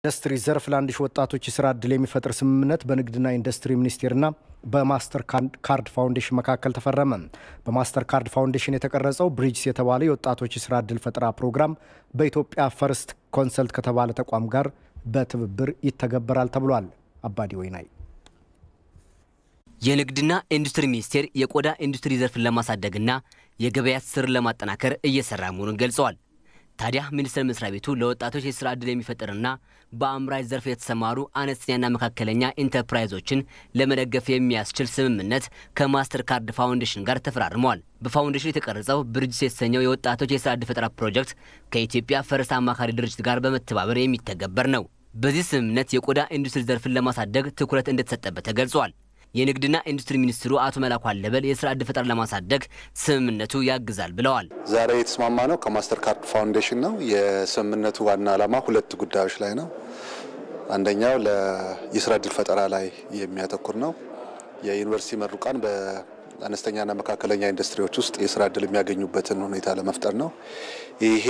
ኢንዱስትሪ ዘርፍ ለአንድ ሺህ ወጣቶች የስራ ዕድል የሚፈጥር ስምምነት በንግድና ኢንዱስትሪ ሚኒስቴርና በማስተር ካርድ ፋውንዴሽን መካከል ተፈረመ። በማስተር ካርድ ፋውንዴሽን የተቀረጸው ብሪጅስ የተባለ የወጣቶች የስራ ዕድል ፈጠራ ፕሮግራም በኢትዮጵያ ፈርስት ኮንሰልት ከተባለ ተቋም ጋር በትብብር ይተገበራል ተብሏል። አባዲ ወይናይ የንግድና ኢንዱስትሪ ሚኒስቴር የቆዳ ኢንዱስትሪ ዘርፍን ለማሳደግና የገበያ ትስስርን ለማጠናከር እየሰራ መሆኑን ገልጸዋል። ታዲያ ሚኒስቴር መስሪያ ቤቱ ለወጣቶች የስራ ዕድል የሚፈጥርና በአምራች ዘርፍ የተሰማሩ አነስተኛና መካከለኛ ኢንተርፕራይዞችን ለመደገፍ የሚያስችል ስምምነት ከማስተር ካርድ ፋውንዴሽን ጋር ተፈራርመዋል። በፋውንዴሽኑ የተቀረጸው ብርጅስ የተሰኘው የወጣቶች የስራ ዕድል ፈጠራ ፕሮጀክት ከኢትዮጵያ ፈረስ አማካሪ ድርጅት ጋር በመተባበር የሚተገበር ነው። በዚህ ስምምነት የቆዳ ኢንዱስትሪ ዘርፍን ለማሳደግ ትኩረት እንደተሰጠበት ተገልጿል። የንግድና ኢንዱስትሪ ሚኒስትሩ አቶ መላኩ አለበል የስራ ዕድል ፈጠራ ለማሳደግ ስምምነቱ ያግዛል ብለዋል። ዛሬ የተስማማ ነው ከማስተር ካርድ ፋውንዴሽን ነው። የስምምነቱ ዋና ዓላማ ሁለት ጉዳዮች ላይ ነው። አንደኛው የስራ ዕድል ፈጠራ ላይ የሚያተኩር ነው። የዩኒቨርሲቲ መሩቃን በአነስተኛና መካከለኛ ኢንዱስትሪዎች ውስጥ የስራ ዕድል የሚያገኙበትን ሁኔታ ለመፍጠር ነው። ይሄ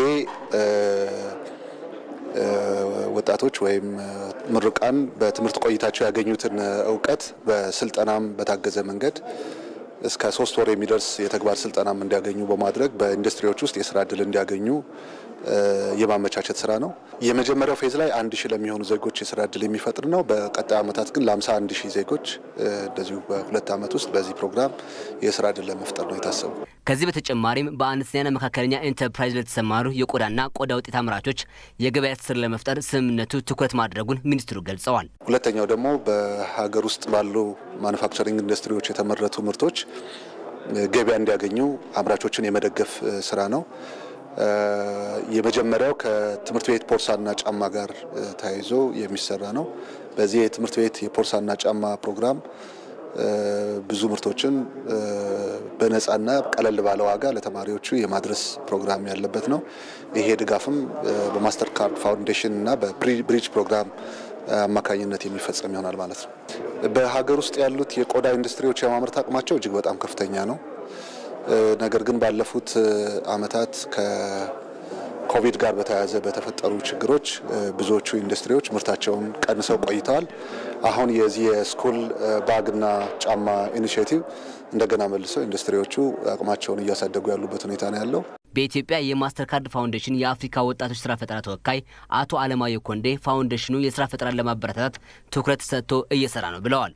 ወጣቶች ወይም ምሩቃን በትምህርት ቆይታቸው ያገኙትን እውቀት በስልጠናም በታገዘ መንገድ እስከ ሶስት ወር የሚደርስ የተግባር ስልጠናም እንዲያገኙ በማድረግ በኢንዱስትሪዎች ውስጥ የስራ ዕድል እንዲያገኙ የማመቻቸት ስራ ነው። የመጀመሪያው ፌዝ ላይ አንድ ሺህ ለሚሆኑ ዜጎች የስራ ዕድል የሚፈጥር ነው። በቀጣይ ዓመታት ግን ለአምሳ አንድ ሺህ ዜጎች እንደዚሁ በሁለት ዓመት ውስጥ በዚህ ፕሮግራም የስራ ዕድል ለመፍጠር ነው የታሰቡ። ከዚህ በተጨማሪም በአነስተኛና መካከለኛ ኢንተርፕራይዝ ለተሰማሩ የቆዳና ቆዳ ውጤት አምራቾች የገበያ ትስስር ለመፍጠር ስምምነቱ ትኩረት ማድረጉን ሚኒስትሩ ገልጸዋል። ሁለተኛው ደግሞ በሀገር ውስጥ ባሉ ማኑፋክቸሪንግ ኢንዱስትሪዎች የተመረቱ ምርቶች ገበያ እንዲያገኙ አምራቾችን የመደገፍ ስራ ነው። የመጀመሪያው ከትምህርት ቤት ቦርሳና ጫማ ጋር ተያይዞ የሚሰራ ነው። በዚህ የትምህርት ቤት የቦርሳና ጫማ ፕሮግራም ብዙ ምርቶችን በነፃና ቀለል ባለ ዋጋ ለተማሪዎቹ የማድረስ ፕሮግራም ያለበት ነው። ይሄ ድጋፍም በማስተር ካርድ ፋውንዴሽን እና በብሪጅ ፕሮግራም አማካኝነት የሚፈጸም ይሆናል ማለት ነው። በሀገር ውስጥ ያሉት የቆዳ ኢንዱስትሪዎች የማምረት አቅማቸው እጅግ በጣም ከፍተኛ ነው። ነገር ግን ባለፉት ዓመታት ከኮቪድ ጋር በተያያዘ በተፈጠሩ ችግሮች ብዙዎቹ ኢንዱስትሪዎች ምርታቸውን ቀንሰው ቆይተዋል። አሁን የዚህ የስኩል ባግና ጫማ ኢኒሽቲቭ እንደገና መልሰው ኢንዱስትሪዎቹ አቅማቸውን እያሳደጉ ያሉበት ሁኔታ ነው ያለው። በኢትዮጵያ የማስተር ካርድ ፋውንዴሽን የአፍሪካ ወጣቶች ስራ ፈጠራ ተወካይ አቶ አለማየሁ ኮንዴ ፋውንዴሽኑ የስራ ፈጠራን ለማበረታታት ትኩረት ሰጥቶ እየሰራ ነው ብለዋል።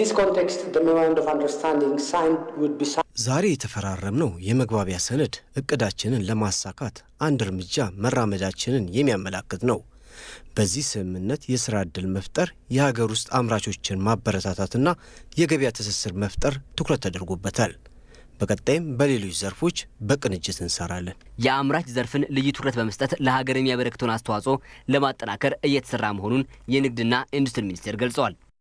ዛሬ የተፈራረምነው የመግባቢያ ሰነድ እቅዳችንን ለማሳካት አንድ እርምጃ መራመዳችንን የሚያመላክት ነው። በዚህ ስምምነት የስራ ዕድል መፍጠር፣ የሀገር ውስጥ አምራቾችን ማበረታታትና የገበያ ትስስር መፍጠር ትኩረት ተደርጎበታል። በቀጣይም በሌሎች ዘርፎች በቅንጅት እንሰራለን። የአምራች ዘርፍን ልዩ ትኩረት በመስጠት ለሀገር የሚያበረክተውን አስተዋጽኦ ለማጠናከር እየተሰራ መሆኑን የንግድና ኢንዱስትሪ ሚኒስቴር ገልጸዋል።